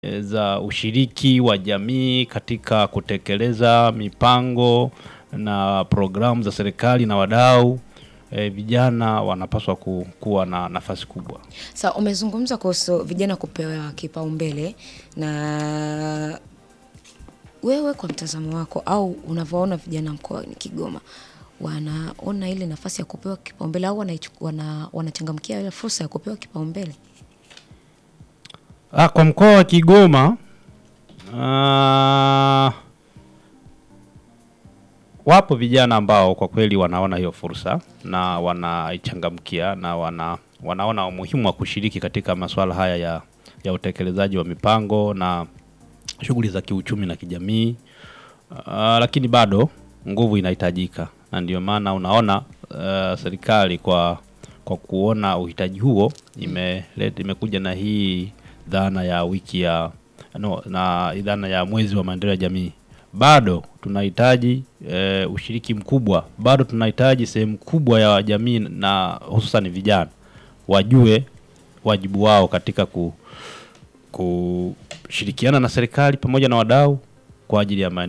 e, za ushiriki wa jamii katika kutekeleza mipango na programu za serikali na wadau e, vijana wanapaswa ku, kuwa na nafasi kubwa. Sa umezungumza kuhusu vijana kupewa kipaumbele na wewe kwa mtazamo wako au unavyoona vijana mkoani Kigoma wanaona ile nafasi ya kupewa kipaumbele au wanaichu- wana, wanachangamkia ile fursa ya kupewa kipaumbele? Ah, kwa mkoa wa Kigoma ah, wapo vijana ambao kwa kweli wanaona hiyo fursa na wanaichangamkia na wana, wanaona umuhimu wa kushiriki katika masuala haya ya, ya utekelezaji wa mipango na shughuli za kiuchumi na kijamii. Ah, lakini bado nguvu inahitajika na ndio maana unaona ah, serikali kwa kwa kuona uhitaji huo imeleta imekuja na hii dhana ya wiki ya no, na dhana ya mwezi wa maendeleo ya jamii. Bado tunahitaji e, ushiriki mkubwa, bado tunahitaji sehemu kubwa ya jamii na hususan vijana wajue wajibu wao katika ku, kushirikiana na serikali pamoja na wadau kwa ajili ya maendeleo